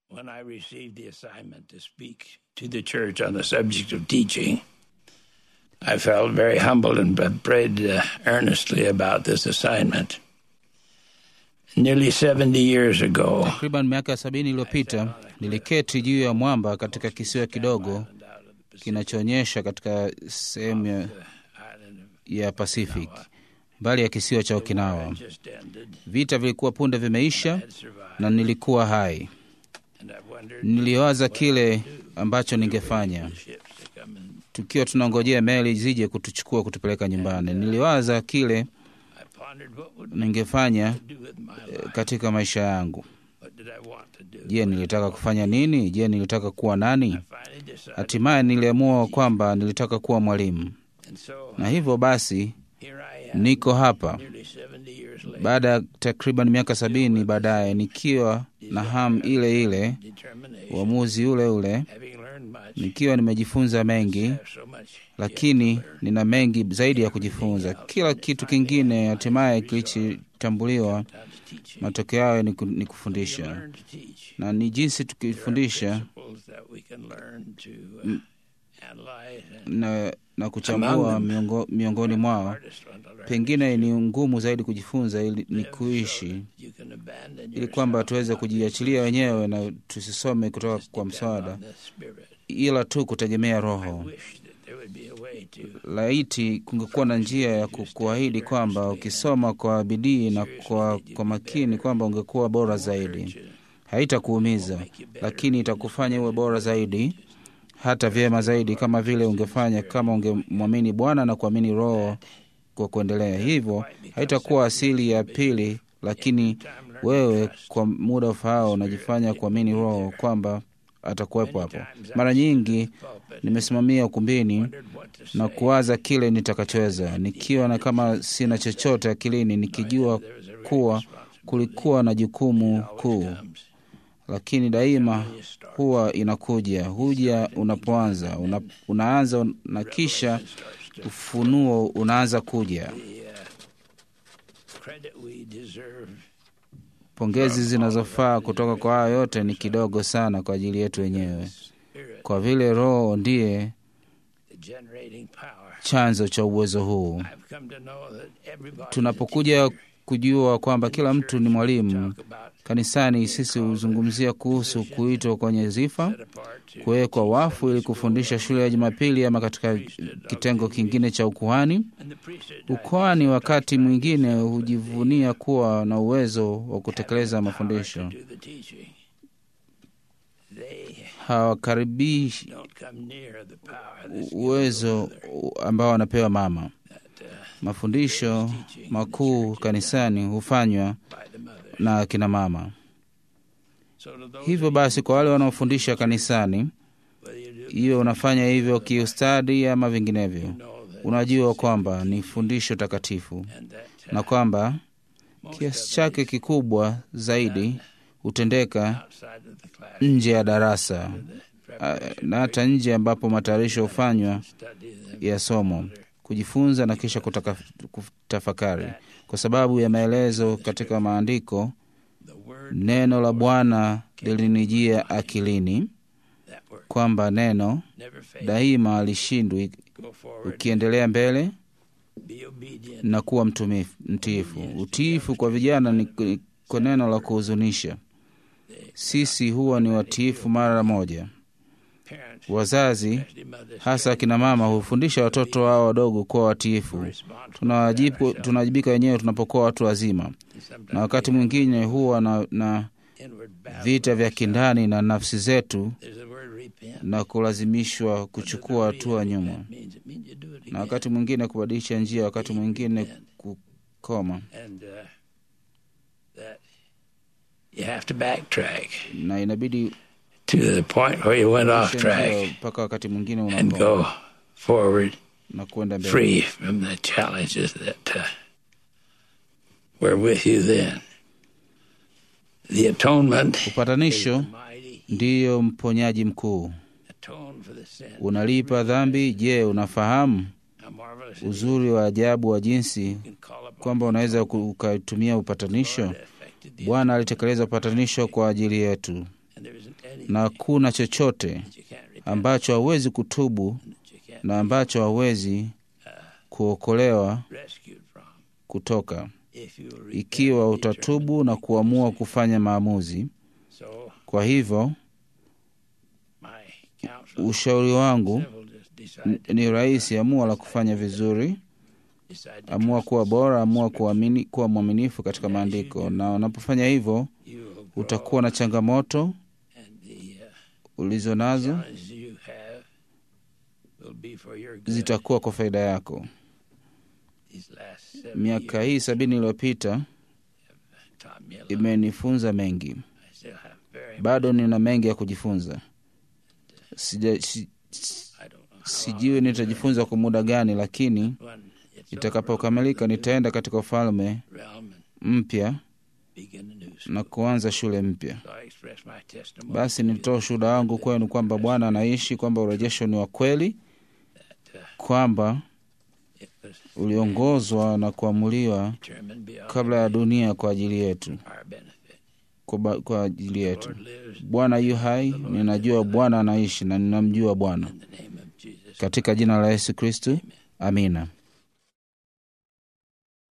When I received the assignment to speak to the church on the subject of teaching, I felt very humbled and prayed uh, earnestly about this assignment. Nearly 70 years ago, Takriban miaka sabini iliyopita niliketi juu ya mwamba katika kisiwa kidogo kinachoonyesha katika sehemu ya, ya Pacific mbali ya kisiwa cha Okinawa. just ended, Vita vilikuwa punde vimeisha na nilikuwa hai. and I wondered Niliwaza kile ambacho ningefanya ships to come and tukiwa tunangojea meli zije kutuchukua kutupeleka nyumbani. Niliwaza kile I pondered what would ningefanya I do with my life? katika maisha yangu. What did I want to do? Je, nilitaka kufanya nini? Je, nilitaka kuwa nani? Finally decided, Hatimaye niliamua kwamba nilitaka kuwa mwalimu, and so na hivyo basi here I am, niko hapa nearly 70 years later, baada ya takriban miaka sabini baadaye, nikiwa na hamu ile ile, determination, uamuzi ule ule, having learned much, nikiwa nimejifunza mengi, have so much lakini nina mengi zaidi ya kujifunza. Kila kitu kingine hatimaye kilichotambuliwa, sometimes teaching. matokeo yao ni ku- ni kufundisha, Learn to teach. na ni jinsi tukifundisha Principles that we can learn to uh, analyze and na, na kuchambua miongo, miongoni mwao hardest one to learn. pengine ni ngumu zaidi kujifunza ili ni kuishi You can abandon ili yourself kwamba tuweze kujiachilia wenyewe na tusisome kutoka kwa mswada on the Spirit. ila tu kutegemea roho Wish that there would be a way to laiti kungekuwa na njia ya ku- kuahidi kwamba ukisoma kwa bidii na kwa, kwa makini kwamba ungekuwa bora zaidi haitakuumiza lakini itakufanya uwe bora zaidi hata vyema zaidi kama vile ungefanya kama ungemwamini bwana na kuamini roho kwa kuendelea hivyo haitakuwa asili ya pili lakini wewe kwa muda ufaao unajifanya kuamini roho kwamba atakuwepo hapo mara nyingi nimesimamia ukumbini wondered what to say. na kuwaza kile nitakachoweza nikiwa na kama sina chochote akilini nikijua kuwa kulikuwa na jukumu kuu Comes. lakini daima huwa inakuja huja unapoanza una, unaanza na kisha ufunuo unaanza kuja Credit we deserve pongezi zinazofaa kutoka kwa hayo yote ni kidogo sana kwa ajili yetu wenyewe Spirit, kwa vile roho ndiye the generating power. chanzo cha uwezo huu I've come to know that everybody tunapokuja kujua kwamba kila mtu ni mwalimu talk about kanisani sisi huzungumzia kuhusu kuitwa kwenye zifa set apart to kuwekwa wafu ili kufundisha shule ya jumapili ama katika kitengo kingine cha ukuhani and the priesthood ukoani wakati mwingine hujivunia kuwa na uwezo wa kutekeleza mafundisho do the teaching. They hawakaribishi don't come near the power that's uwezo ambao wanapewa mama mafundisho makuu kanisani hufanywa by the mother. na akina mama So to those hivyo basi kwa wale wanaofundisha kanisani whether you do hiyo unafanya hivyo kiustadi ama vinginevyo know that unajua kwamba ni fundisho takatifu and that uh, na kwamba most kiasi of chake kikubwa zaidi hutendeka outside of the class nje ya darasa the ah, preparation na hata nje ambapo matayarisho hufanywa study them ya somo kujifunza na kisha kutaka, kutafakari kwa sababu ya maelezo katika maandiko the word neno la bwana lilinijia akilini that word kwamba neno never fails daima alishindwi go forward ukiendelea mbele be obedient na kuwa mtumifu- mtiifu utiifu kwa vijana ni ni kwa neno la kuhuzunisha sisi huwa ni watiifu mara moja parents wazazi especially mothers hasa akina mama hufundisha watoto wao wadogo kuwa watiifu respond to tunawajibu tunawajibika wenyewe tunapokuwa watu wazima sometimes na wakati mwingine huwa na, na inward battle vita vya kindani na nafsi zetu there's the word repent na kulazimishwa kuchukua hatua nyuma That means it means you do it na again wakati mwingine kubadilisha njia wakati mwingine kukoma and uh, that you have to backtrack na inabidi to the point where you went off kubadilisha njia track mpaka wakati mwingine and unakoma go forward na kwenda mbele free from the challenges that uh, were with you then. The atonement is upatanisho the mighty ndiyo mponyaji mkuu atone for the sin. unalipa dhambi je unafahamu How marvelous it is. uzuri wa ajabu wa jinsi You can call upon kwamba unaweza ku- ukatumia upatanisho that affected the bwana alitekeleza upatanisho kwa ajili yetu and there is an anything na hakuna chochote that you can't repent, ambacho hawezi kutubu that you can't na ambacho hawezi kuokolewa be rescued from. kutoka If you will repent ikiwa and utatubu na kuamua kufanya maamuzi. determine. So Kwa hivyo my counsel ushauri wangu simple, just decide n- to ni rahisi: amua la kufanya vizuri, decide to amua trust kuwa the bora, amua Scripture. kuamini, kuwa mwaminifu katika maandiko, na unapofanya hivyo You will grow, utakuwa na changamoto and the uh, ulizo nazo challenges you have will be for your good. zitakuwa kwa faida yako. These last seven Miaka years hii sabini iliyopita taught me a lot. imenifunza mengi, I still have very bado nina mengi ya kujifunza. Sija, si, I don't know how sijui long nitajifunza kwa muda gani, lakini when it's itakapokamilika over, nitaenda katika ufalme realm and mpya begin a new school. na kuanza shule mpya. So I express my testimony Basi to you nitoa ushuhuda wangu kwenu kwamba Bwana anaishi, kwamba urejesho ni wa kweli, that uh, kwamba it was uliongozwa na kuamuliwa determined beyond kabla ya dunia kwa ajili yetu, our benefit. kwa, ba- kwa ajili yetu. Lord lives Bwana yu hai, ninajua Bwana anaishi na ninamjua Bwana. in the name of Jesus. Katika jina la Yesu Kristu, amina.